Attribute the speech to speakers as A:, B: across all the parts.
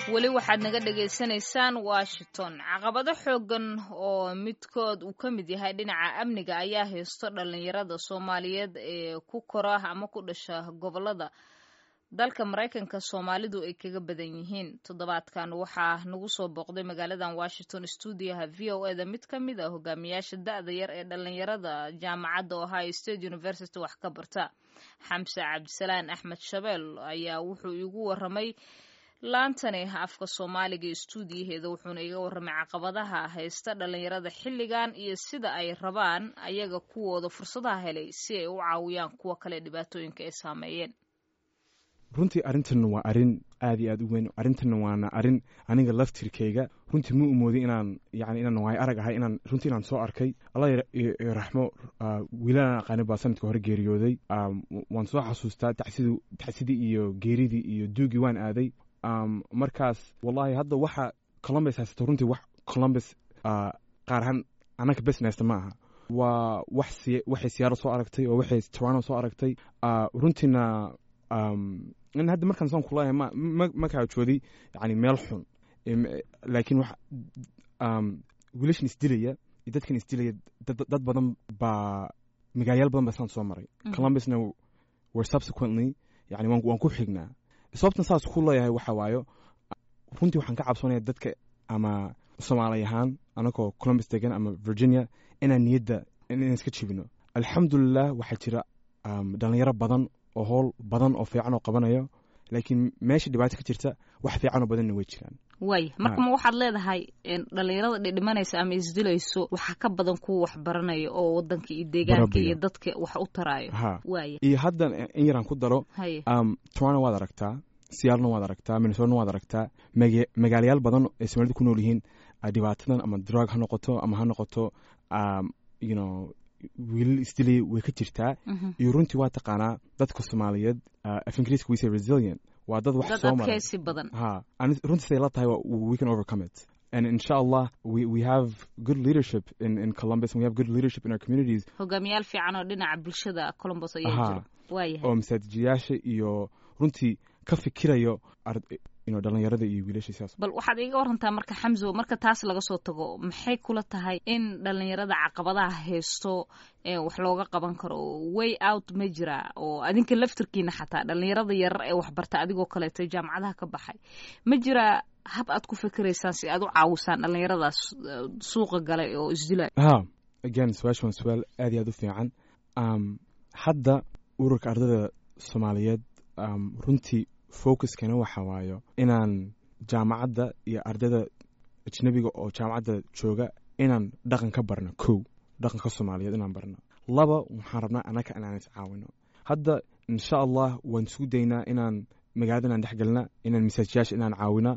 A: weli waxaad naga dhagaysanaysaan washington caqabado xoogan oo midkood uu ka mid yahay dhinaca amniga ayaa haysto dhalinyarada soomaaliyeed ee ku kora ama ku dhasha gobolada dalka maraykanka soomaalidu ay kaga badan yihiin toddobaadkan waxaa nagu soo booqday magaaladan washington stuudiyaha v o eda mid ka mid a hogaamiyaasha da-da yar ee dhalinyarada jaamacadda ohio state university wax ka barta xamse cabdisalaan axmed shabeel ayaa wuxuu iigu waramay laantani afka soomaaliga ee stuudiyaheeda wuxuuna iga warramay caqabadaha haysta dhalinyarada xilligan iyo sida ay rabaan ayaga kuwooda fursadaha helay si ay u caawiyaan kuwa kale dhibaatooyinka ay saameeyeen
B: runtii arrintan waa arrin aad iyo aad u weyn arrintanna waana arrin aniga laftirkayga runtii ma umoodin inaan yani inaan waayo arag ahay inaan runtii inaan soo arkay allah raxmo wiilalaan aqaani baa sanadka hore geeriyooday waan soo xasuustaa tacsidii iyo geeridii iyo duugii waan aaday markaas wallahi hadda waxa columbus haysato runtii wax columbus qaar ahaan annaga besnesta ma aha waa waxay siyaaro soo aragtay oo waxay toronto soo aragtay runtiina in hadda markaan saan kulahay ma ma kaajooday yani meel xun laakiin wax wiilashan isdilaya iyo dadkan isdilaya dad badan baa magaalayaal badan baa saan soo maray columbusna were subsequently yani waan ku xignaa sababtan saas ku leeyahay waxa waayo runtii waxaan ka cabsoonaya dadka ama soomaali ahaan anagoo columbus degan ama virginia inaan niyadda inaan iska jibino alxamdulilah waxaa jira dhalinyaro badan oo howl badan oo fiican oo qabanayo laakiin meesha dhibaato ka jirta wax fiican oo badanna way jiraan
A: waay marka ma waxaad leedahay dhalinyarada dhidhimanaysa ama isdilayso waxaa ka badan kuwa wax baranaya oo wadanka iyo deegaanka iyo dadka wax u taraayo waaya
B: iyo haddan in yaraan ku daro toronto waad aragtaa siyaalna waad aragtaa minnesotana waad aragtaa magaalayaal badan ay soomaalida ku nool yihiin dhibaatadan ama drug ha noqoto ama ha noqoto you know wiilal isdilay way ka jirtaa iyo runtii waa taqaanaa dadka soomaaliyeed af ingiriiska we say resilient waa dad wax soo maray
A: badan
B: ha runtii siday la tahay we can overcome it and insha allah we, we have good leadership in, in columbus and we have good leadership in our communities
A: hogaamiyaal fiican oo dhinaca bulshada columbus ayaa jira waayahay
B: oo masaajidayaasha iyo runtii ka fikirayo dhalinyarada iyo wiilasha sidaas
A: bal waxaad iiga warantaa marka xamso marka taas laga soo tago maxay kula tahay in dhalinyarada caqabadaha haysto wax looga qaban karo way out ma jira oo adinka laftirkiina xataa dhalinyarada yarar ee waxbarta adigoo kaleeto jaamacadaha ka baxay ma jira hab aad ku fikiraysaan si aad u caawisaan dhalinyaradaas suuqa galay oo isdilay
B: ha again su-aasha waa su-aal aad iyo aad u fiican hadda ururka ardayda soomaaliyeed runtii focuskana waxa waayo inaan jaamacadda iyo ardayda ajnabiga oo jaamacadda jooga inaan dhaqan ka barno kow dhaqanka soomaaliyeed inaan barno laba waxaan rabnaa annaga inaan iscaawino hadda insha allah waan isku daynaa inaan magaalada inaan dhexgelna inaan masaajiyaasha inaan caawina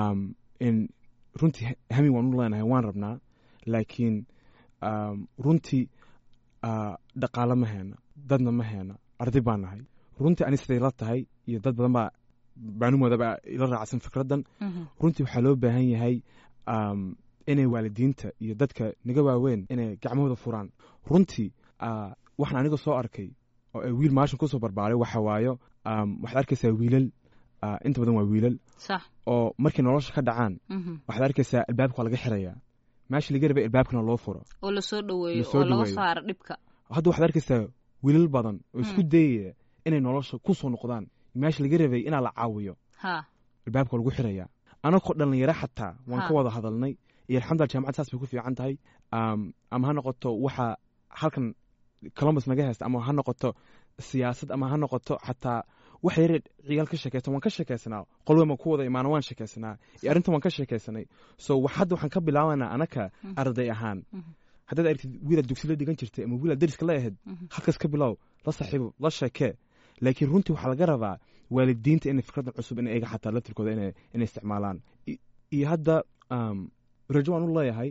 B: runtii hami waan u leenahay waan rabnaa laakiin runtii dhaqaalo ma heena dadna ma heena arday baan nahay runtii ani siday la tahay iyo dad badan baa baanumoodaba ila raacsan fikraddan runtii waxaa loo baahan yahay inay waalidiinta iyo dadka naga waaweyn inay gacmahooda furaan runtii waxaan aniga soo arkay oo ay wiil maashin kusoo barbaaray waxa waayo waxaad arkaysaa wiilal inta badan waa wiilal oo markay nolosha ka dhacaan waxaad arkaysaa albaabka waa laga xirayaa meesha laga rabay albaabkana loo furo
A: oo lasoo dhaweeyo oo laga saaro dhibka
B: hadda waxaad arkaysaa wiilal badan oo isku dayaya inay nolosha ku soo noqdaan meesha laga rabay inaa la caawiyo albaabka lagu xirayaa anagoo dhalinyaro xataa waan ka wada hadalnay iyo alxamdulila jamacad saas bay ku fiican tahay ama ha noqoto waxa halkan columbus naga haysta ama ha noqoto siyaasad ama ha noqoto xataa wax yare ciyaal ka sheekaysan waan ka sheekaysanaa qolwema ku wada imaana waan sheekaysanaa iyo arrintan waan ka sheekaysanay so hadda waxaan ka bilaabanaa anaka arday ahaan haddaad aragtid wiilaad dugsi la dhigan jirtay ama wiilaad dariska la ahayd halkaas ka bilow la saaxiibo la sheekee laakiin runtii waxaa laga rabaa waalidiinta inay fikraddan cusub in eega xataa laftirkooda inay isticmaalaan iyo hadda rajo waan u leeyahay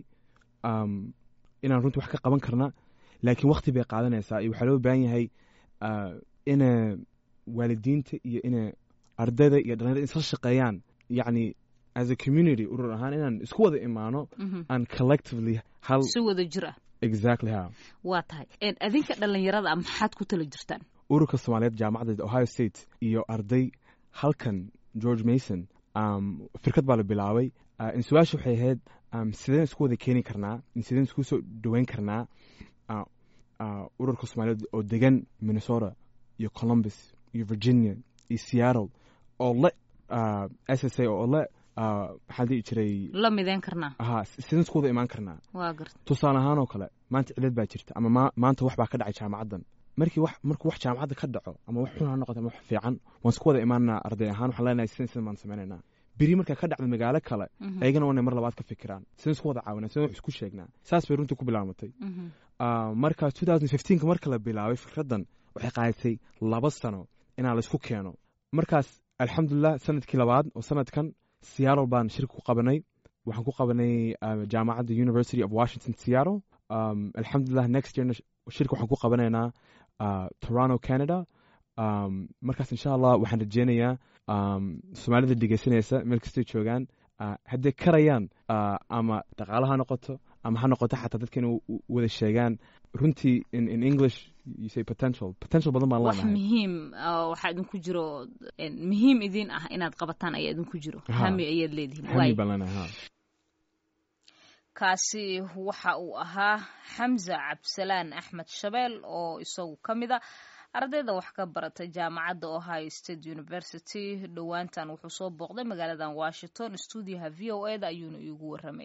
B: inaan runtii wax ka qaban karna laakiin wakti bay qaadanaysaa iyo waxaa loo baahan yahay ina waalidiinta iyo ina ardayda iyo dhalinyarada isla shaqeeyaan yacni as a community urur ahaan inaan isku wada imaano aan collectively hal
A: si wada jir ah
B: exactly ha
A: waa tahay adinka dhalinyarada maxaad ku tala jirtaan
B: ururka soomaaliyeed jaamacadda ohio state iyo arday halkan george mason firkad baa la bilaabay su-aasha waxay ahayd sideen isku wada keeni karnaa sideen isku soo dhaweyn karnaa ururka soomaaliyeed oo degan minnesota iyo columbus iyo virginia iyo seattle oo le s s a oo le maxaa dhihi jiray
A: la mideyn karnaa
B: ha sideen isku wada imaan karnaa
A: waa garta
B: tusaale ahaan oo kale maanta cilad baa jirta ama ma maanta wax baa ka dhacay jaamacaddan markii wax markuu wax jaamacadda ka dhaco ama wax xun ha noqoto ama wax fiican waan isku wada imaanaa arday ahaan waxaan leenahay sidan sidan baan sameynaynaa beri markaa ka dhacda magaalo kale ayagana waa inay mar labaad ka fikiraan sidaan isku wada caawinaa sidaan wax isku sheegnaa saas bay runtii ku bilaamatay marka two thousand fifteenka marka la bilaabay fikraddan waxay qaadatay laba sano inaa laysku keeno markaas alxamdulilah sanadkii labaad oo sanadkan seattle baan shirka ku qabanay waxaan ku qabanay jaamacadda university of washington seattle alxamdulilah next yearna shirka waxaan ku qabanaynaa toronto canada markaas insha allah waxaan rajeynayaa soomaalida dhegeysanaysa meel kastay joogaan hadday karayaan ama dhaqaalo ha noqoto ama ha noqoto xataa dadka inay wada sheegaan runtii in english you say potential potential badan baan
A: wax
B: leenahay
A: muhiim waxaa idinku jiro muhiim idin ah inaad qabataan ayaa idinku jiro hami ayaad leedihiin
B: hami baan leenahay ha
A: kaasi waxa uu ahaa xamza cabdisalaan axmed shabeel oo isagu ka mid a ardayda wax ka barata jaamacadda ohio state university dhowaantan wuxuu soo booqday magaaladan washington stuudiyaha v o e da ayuuna iigu warramay